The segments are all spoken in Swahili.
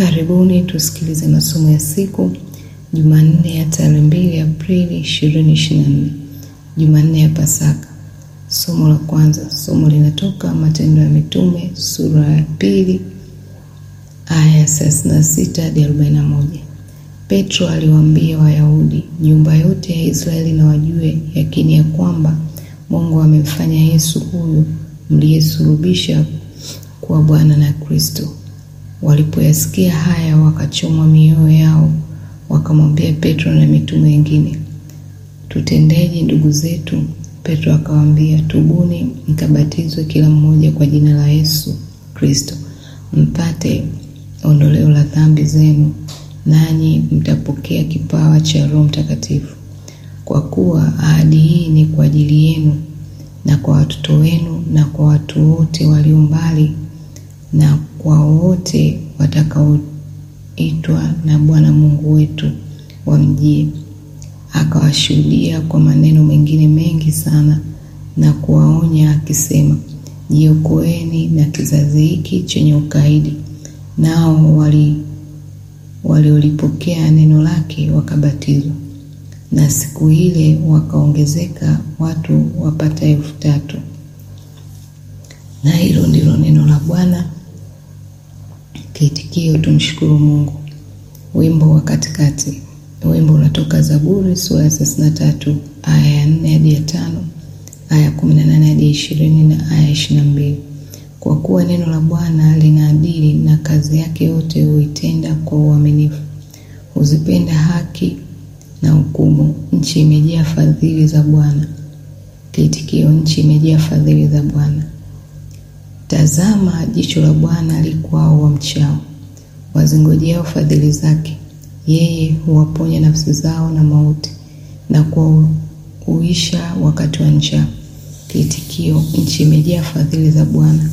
Karibuni tusikilize masomo ya siku Jumanne ya tarehe mbili Aprili 2024, Jumanne ya Pasaka. Somo la kwanza, somo linatoka Matendo ya Mitume sura ya pili aya ya 36 hadi 41. Petro aliwaambia Wayahudi, nyumba yote ya Israeli na wajue yakini ya kwamba Mungu amemfanya Yesu huyu mliyesulubisha kuwa Bwana na Kristo. Walipoyasikia haya, wakachomwa mioyo yao, wakamwambia Petro na mitume wengine, tutendeje ndugu zetu? Petro akawaambia, tubuni mkabatizwe kila mmoja kwa jina la Yesu Kristo mpate ondoleo la dhambi zenu, nanyi mtapokea kipawa cha Roho Mtakatifu, kwa kuwa ahadi hii ni kwa ajili yenu na kwa watoto wenu na kwa watu wote walio mbali na kwa wote watakaoitwa na Bwana Mungu wetu wamjie. Akawashuhudia kwa maneno mengine mengi sana na kuwaonya akisema, jiokoeni na kizazi hiki chenye ukaidi. Nao wali waliolipokea neno lake wakabatizwa, na siku ile wakaongezeka watu wapata elfu tatu. Na hilo ndilo neno la Bwana. Kiitikio, tumshukuru Mungu. Wimbo wa katikati. Wimbo unatoka Zaburi sura ya thelathini na tatu aya ya nne hadi ya tano aya ya kumi na nane hadi ya ishirini na aya ya ishirini na mbili Kwa kuwa neno la Bwana lina adili na kazi yake yote huitenda kwa uaminifu. Huzipenda haki na hukumu. Nchi imejaa fadhili za Bwana. Kiitikio, nchi imejaa fadhili za Bwana. Tazama, jicho la Bwana likwao wamchao, wazingojeao fadhili zake. Yeye huwaponya nafsi zao na mauti, na kuwauisha wakati wa njaa. Kiitikio, nchi imejaa fadhili za Bwana.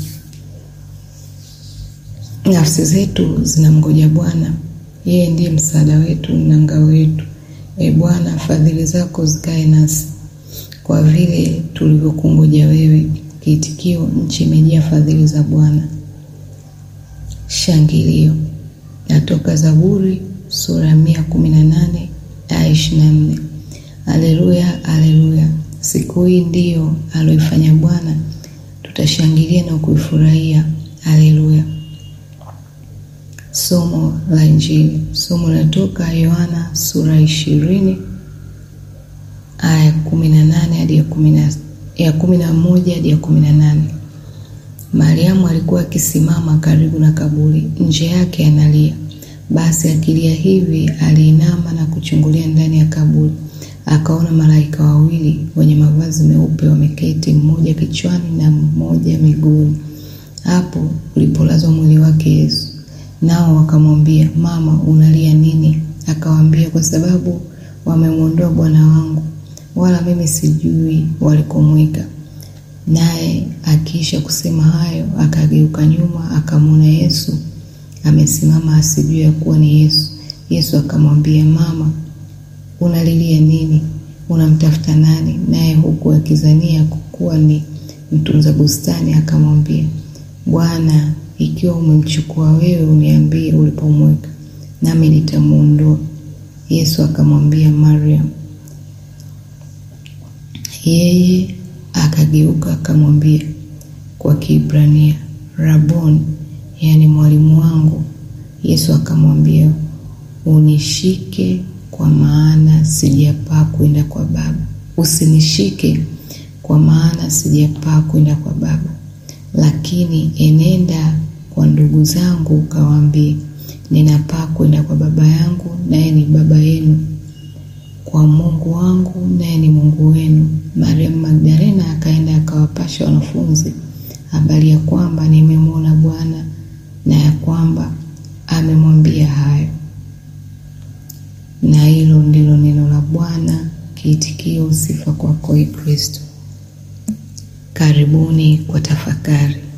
Nafsi zetu zinamngoja Bwana, yeye ndiye msaada wetu na ngao yetu. E Bwana, fadhili zako zikae nasi, kwa vile tulivyokungoja wewe. Kiitikio, nchi imejaa fadhili za Bwana. Shangilio natoka Zaburi sura ya mia kumi na nane aya ishirini na nne Aleluya, aleluya! Siku hii ndiyo aloifanya Bwana, tutashangilia na kuifurahia. Aleluya. Somo la Injili. Somo linatoka Yohana sura ya ishirini aya ya kumi na nane hadi ya kumi na ya kumi na moja hadi ya kumi na nane. Mariamu alikuwa akisimama karibu na kaburi, nje yake analia. Basi akilia hivi, aliinama na kuchungulia ndani ya kaburi, akaona malaika wawili wenye mavazi meupe wameketi, mmoja kichwani na mmoja miguuni, hapo ulipolazwa mwili wake Yesu. Nao wakamwambia, Mama, unalia nini? Akawaambia, kwa sababu wamemwondoa Bwana wangu wala mimi sijui walikomweka. Naye akiisha kusema hayo, akageuka nyuma, akamwona Yesu amesimama, asijue ya kuwa ni Yesu. Yesu akamwambia, Mama, unalilia nini? Unamtafuta nani? Naye huku akizania kuwa ni mtunza bustani, akamwambia, Bwana, ikiwa umemchukua wewe, uniambie ulipomweka, nami nitamwondoa. Yesu akamwambia, Mariam. Yeye akageuka akamwambia kwa Kiebrania, Rabon, yaani mwalimu wangu. Yesu akamwambia, unishike, kwa maana sijapaa kwenda kwa Baba. Usinishike, kwa maana sijapaa kwenda kwa Baba, lakini enenda kwa ndugu zangu ukawaambie, ninapaa kwenda kwa Baba yangu, naye ni Baba yenu kwa Mungu wangu naye ni Mungu wenu. Mariamu Magdalena akaenda akawapasha wanafunzi habari ya kwamba nimemwona Bwana na ya kwamba amemwambia hayo. Na hilo ndilo neno la Bwana. Kiitikio, sifa kwako, Ee Kristo. Karibuni kwa tafakari.